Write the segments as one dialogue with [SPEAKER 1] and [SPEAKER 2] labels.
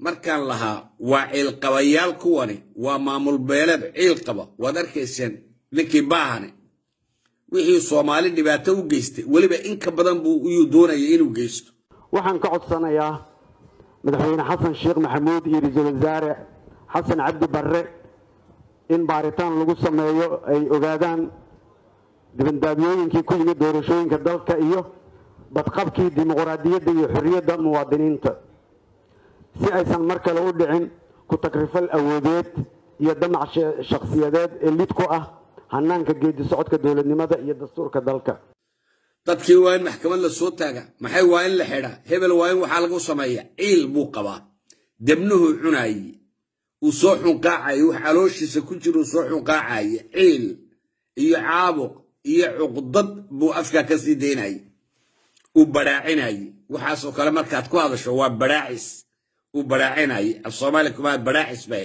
[SPEAKER 1] markaan lahaa waa ciilqabayaal kuwani waa maamul beeleed ciil qaba waad arkayseen ninkii baahane wixii soomaali dhibaato u geystay weliba in ka badan buu iyuu doonaya inuu geysto
[SPEAKER 2] waxaan ka codsanayaa madaxweyne xasan sheekh maxamuud iyo ra-iisul wasaare xasan cabdi barre in baaritaan lagu sameeyo ay ogaadaan dibandaabyooyinkii ku yimid doorashooyinka dalka iyo badqabkii dimuqraadiyadda iyo xorriyadda muwaadiniinta si aysan mar kale u dhicin ku takrifal awoodeed iyo damac shakhsiyadeed ee lid ku ah hanaanka geedi socodka dowladnimada iyo dastuurka dalka
[SPEAKER 1] dadkii waa in maxkamad la soo taaga maxay waa in la xidhaa hebel waa in waxaa lagu sameeya ciil buu qabaa debnuhuu cunaaye uu soo xunqaacaye wax calooshiisa ku jira uu soo xunqaacaye ciil iyo caabuq iyo cuqdad buu afkaa ka sii daynaye uu badhaacinaye waxaasoo kale markaad ku hadasho waa badhaacis uu badhaacinaye af soomaali kumaa badhaacis bae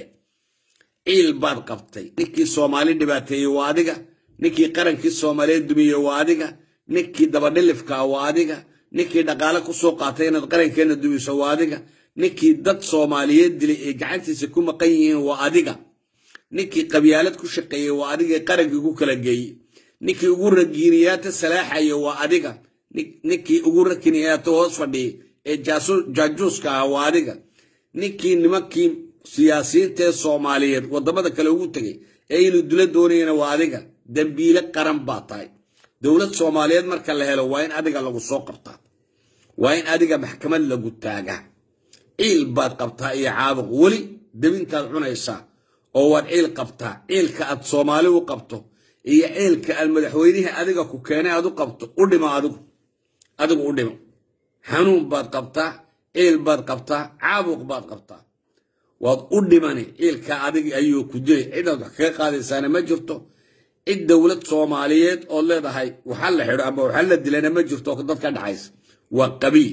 [SPEAKER 1] ciil baad qabtay ninkii soomaali dhibaateeyey waa adiga ninkii qarankii soomaaliyeed dumiyey waa adiga ninkii dabadhilifkaa waa adiga ninkii dhaqaale ku soo qaatay inaad qarankeenna dumiso waa adiga ninkii dad soomaaliyeed dilay ee gacantiisa ku maqan yihiin waa adiga ninkii qabyaalad ku shaqeeyey waa adiga qarankii ku kala geeyey ninkii ugu ragiiniyaata salaaxaya waa adiga ninkii ugu rakiniyaata hoos fadhiyay ee jaajuuska ah waa adiga ninkii nimankii siyaasiyiinta ee soomaaliyeed waddamada kale ugu tegay ee inuu dula doonayana waa adiga dembiile qaran baa tahay dowlad soomaaliyeed marka la helo waa in adiga lagu soo qabtaa waa in adiga maxkamad lagu taagaa ciil baad qabtaa iyo caabuq weli debintaad cunaysaa oo waad ciil qabtaa ciilka aad soomaali u qabto iyo ciilka aad madaxweynihii adiga ku keenay aad u qabto u dhimo adigu adigu u dhimo xanuun baad qabtaa ciil baad qabtaa caabuq baad qabtaa waad u dhimani ciilka adigi ayuu ku dilay cidaad wax kaga qaadaysaana ma jirto cid dowlad soomaaliyeed ood leedahay waxa la xidho ama waxa la dilana ma jirto dad ka dhaxaysa waa qabiil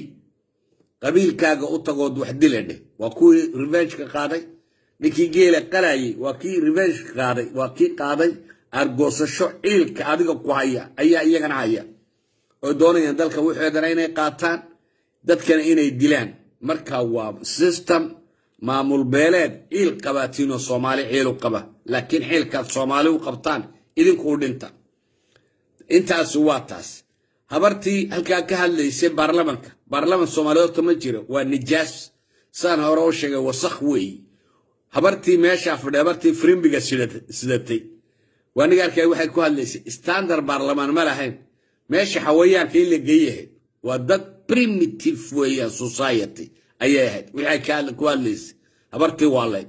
[SPEAKER 1] qabiilkaaga u tagood wax dila dheh waa kuwii revengeka qaaday ninkii geela qalayay waa kii revengeka qaaday waa kii qaaday argoosasho ciilka adiga ku haya ayaa iyagana haya oy doonayaan dalka waxoodana inay qaataan dadkana inay dilaan marka waa system maamul beeleed ciil qabaatiinoo soomaali ciil u qaba laakiin ciilkaad soomaali u qabtaan idinku u dhinta intaasi waa taas habartii halkaa ka hadlaysay baarlamanka baarlaman soomaaliyeed horta ma jiro waa nijaas saan hore u sheegay wasakh weeye habartii meeshaa fadhi habartii frimbiga sidatay waa niga arkay waxay ku hadlaysay standard baarlamaan ma lahayn meesha xawayaanka in la geeyahay waa dad primitive weeyaan society ayay ahayd waxay ku hadlaysay habartii waa layd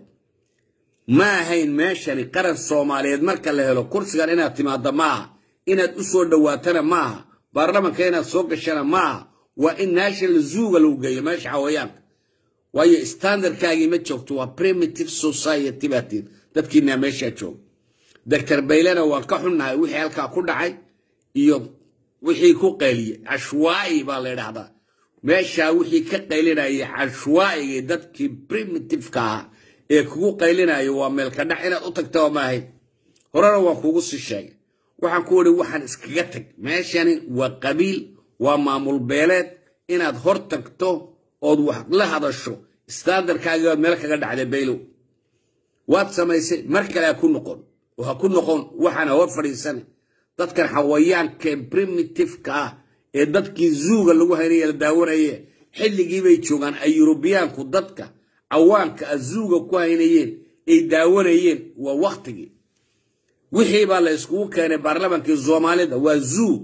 [SPEAKER 1] ma ahayn meeshani qaran soomaaliyeed marka la helo kursigan inaad timaadda maaha inaad u soo dhowaatana maaha baarlamanka inaad soo gashana maaha waa in national zuuga lagu geeyo meesha xawayaanka waayo standardkaagii ma joogto waa primitive society baatiin dadkiinaa meeshaa jooga doctor baylena waan ka xunnahay wixii halkaa ku dhacay iyo wixii ku qayliyey cashwaa'i baa la ydhahdaa meeshaa wixii ka qaylinaya cashwaa'igii dadkii primitiveka ah ee kugu qaylinayo waa meelka dhac inaad u tagtaba maahayn horena waan kuugu sii sheegay waxaan ku idhi waxaan iskaga tag meeshani waa qabiil waa maamul beeleed inaad hor tagto ood wax la hadasho standardkaagii baad meel kaga dhacday baylow waad samaysay mar kale ha ku noqon oo ha ku noqon waxaana hor fadhiisana dadkan xawayaankae primitiveka ah ee dadkii zuuga lagu haynaya la daawanaye xilligii bay joogaan ay yurubiyaanku dadka cawaanka a zuuga ku haynayeen ay daawanayeen waa waktigii wixii baa la iskugu keenay baarlamankii soomaalida waa zuu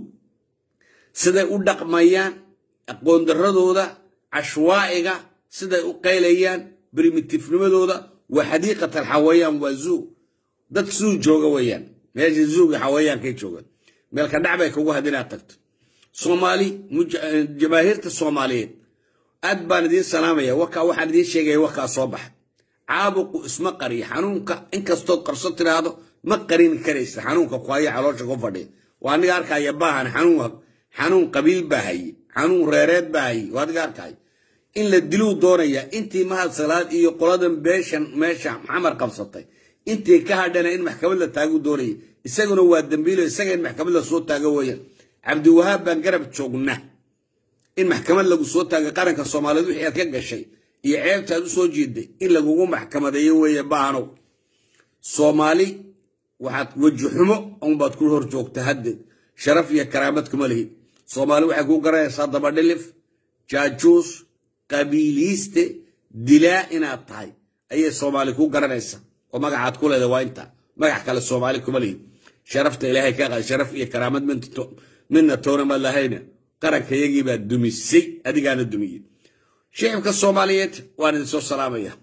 [SPEAKER 1] siday u dhaqmayaan aqoondaradooda cashwaa'iga siday u qaylayaan primitifnimadooda waa xadiiqatan xawayaan waa zuu dad zuu jooga weeyaan meesha zuuga xawayaankay joogaan meelka dhac bay kugu had inaad tagto soomaali jamaahiirta soomaaliyeed aad baan idiin salaamaya wakaa waxaan idiin sheegaya wakaa soo baxa caabuqu isma qariyo xanuunka inkastood qarso tiraahdo ma qarin karaysa xanuunka ku haya caloosha ku fadhiya waa aniga arkaya baahan xanuun xanuun qabiil baa haye xanuun reereed baa haye waa adiga arkaya in la diluu doonaya intii mahad salaad iyo qoladan beeshan meesha maxamar qabsatay intii ka hadhana in maxkamad la taagu doonaya isaguna waa dambiilo isaga in maxkamad la soo taago weeyaan cabdiwahaab baan garab joogna in maxkamad lagu soo taagay qaranka soomaaliyeed wixii aad ka gashay iyo ceebtaad u soo jeeday in lagugu maxkamadeeyo weeye baanow soomaali waxaad weji xumo unbaad ku hor joogta haddeed sharaf iyo karaamad kuma lihid soomaali waxay kuu garanaysaa dabadhilif jaajuus qabiiliiste dilaa inaad tahay ayay soomaali kuu garanaysaa oo magacaad ku leeda waa inta magac kale soomaali kuma lihid sharafta ilaahay ka qaad sharaf iyo karaamad midna toona ma lahayna qaranka yagiibaad dumisay adigaana dumiyey shicibka soomaaliyeed waan idin soo salaamaya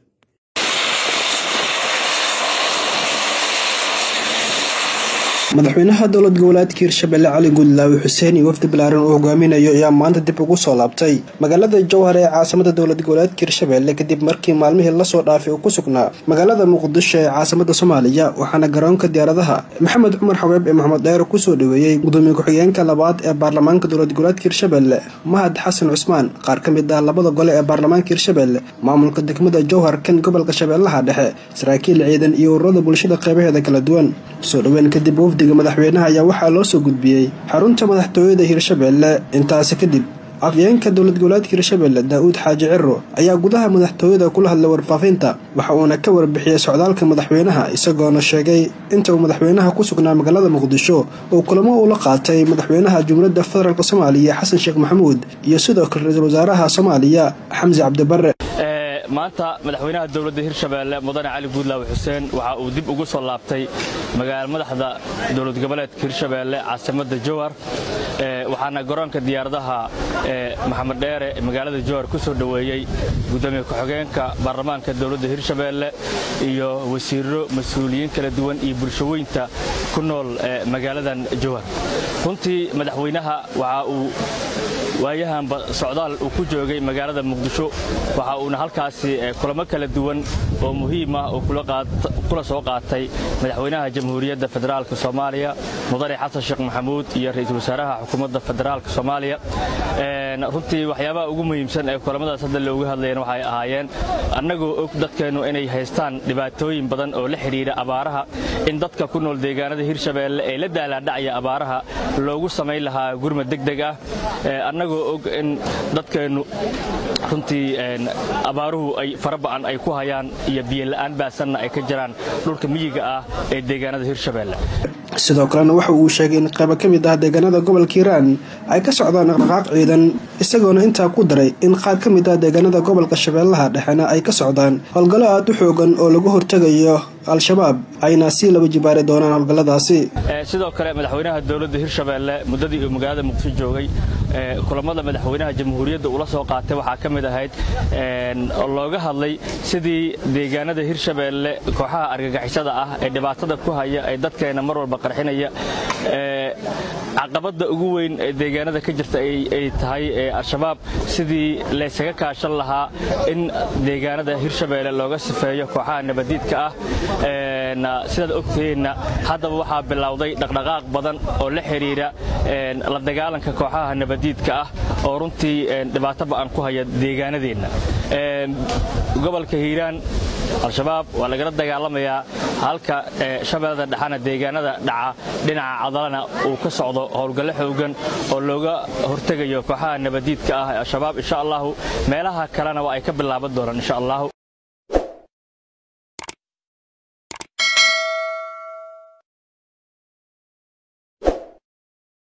[SPEAKER 3] madaxweynaha dowlad goboleedka hirshabelle cali guudlaawe xuseen iyo wafdi balaaran uu hogaaminayo ayaa maanta dib ugu soo laabtay magaalada jowhar ee caasimada dowlad goboleedka hirshabelle kadib markii maalmihii lasoo dhaafay uu ku sugnaa magaalada muqdisho ee caasimada soomaaliya waxaana garoonka diyaaradaha maxamed cumar xabeeb ee maxamed dheere kusoo dhoweeyey gudoomiye ku-xigeenka labaad ee baarlamaanka dowlad goboleedka hirshabelle mahad xasan cusmaan qaar ka mid ah labada gole ee baarlamaanka hirshabelle maamulka degmada jowhar kan gobolka shabeellaha dhexe saraakiil ciidan iyo ururada bulshada qeybaheeda kala duwan soo dhoweyn kadib wafdiga madaxweynaha ayaa waxaa loo soo gudbiyey xarunta madaxtooyada hirshabelle intaasi kadib afyeenka dowlad goboleedka hirshabelle daa-uud xaaji ciro ayaa gudaha madaxtooyada kula hadlay warfaafinta waxa uuna ka warbixiyey socdaalka madaxweynaha isagoona sheegay inta uu madaxweynaha ku sugnaa magaalada muqdisho uu kulamo ula qaatay madaxweynaha jumhuuriyadda federaalk soomaaliya xasan sheekh maxamuud iyo sidoo kale ra-iisul wasaaraha soomaaliya xamsi cabdibare
[SPEAKER 4] maanta madaxweynaha dowladda hirshabeelle mudane cali guudlaawe xuseen waxa uu dib ugu soo laabtay magaala madaxda dowlad goboleedka hirshabeelle caasimadda jowhar waxaana garoonka diyaaradaha maxamed dheere magaalada jowhar ku soo dhoweeyey gudoomiye ku-xigeenka baarlamaanka dowladda hirshabeelle iyo wasiiro mas-uuliyiin kala duwan iyo bulshaweynta ku nool magaaladan jowhar runtii madaxweynaha waxa uu waayahanba socdaal uu ku joogay magaalada muqdisho waxa uuna halkaasi kulamo kala duwan oo muhiim ah oo kula soo qaatay madaxweynaha jamhuuriyadda federaalk soomaaliya mudane xasan sheekh maxamuud iyo ra-iisul wasaaraha xukuumadda federaalk soomaaliya runtii waxyaabaha ugu muhiimsan ee kulamadaas hadda looga hadlayeen waxay ahaayeen annagoo og dadkeennu inay haystaan dhibaatooyin badan oo la xidhiidha abaaraha in dadka ku nool deegaanada hirshabeelle ee la daalaadhacaya abaaraha loogu samayn lahaa gurmad degdeg ah annagoo og in dadkeennu runtii abaaruhu ay faraba'an ay ku hayaan iyo biyola'aan baasanna ay ka jiraan dhulka miyiga ah ee deegaanada hirshabeelle
[SPEAKER 3] sidoo kalena waxa uu sheegay in qaybo ka mid ah deegaanada gobolka hiiraan ay ka socdaan dhaqdhaqaaq ciidan isagoona intaa ku daray in qaar ka mid ah deegaanada gobolka shabeellaha dhexena ay ka socdaan howlgallo aad u xoogan oo lagu hortegayo al-shabaab ayna sii laba jibaari doonaan howlgalladaasi
[SPEAKER 4] sidoo kale madaxweynaha dowladda hirshabeelle muddadii uu magaalada muqdisho joogay kulamada madaxweynaha jamhuuriyadda ula soo qaatay waxaa ka mid ahayd oo looga hadlay sidii deegaanada hirshabeelle kooxaha argagixisada ah ee dhibaatada ku haya ee dadkeena mar walba qarxinaya caqabadda ugu weyn ee deegaanada ka jirta ay tahay al-shabaab sidii laysaga kaashan lahaa in deegaanada hirshabeelle looga sifeeyo kooxaha nabadiidka ah sidaad ogtihiinna haddaba waxaa bilowday dhaqdhaqaaq badan oo la xidhiidha la dagaalanka kooxaha nabadiidka ah oo runtii dhibaato ba'an ku haya deegaanadeenna gobolka hiiraan al-shabaab waa lagala dagaalamayaa halka shabeellada dhexana deegaanada dhaca dhinaca cadalana uu ka socdo howlgallo xoogan oo looga hortegayo kooxaha nabadiidka ah ee al-shabaab insha allahu meelaha kalena waa ay ka bilaaban doonaan insha allahu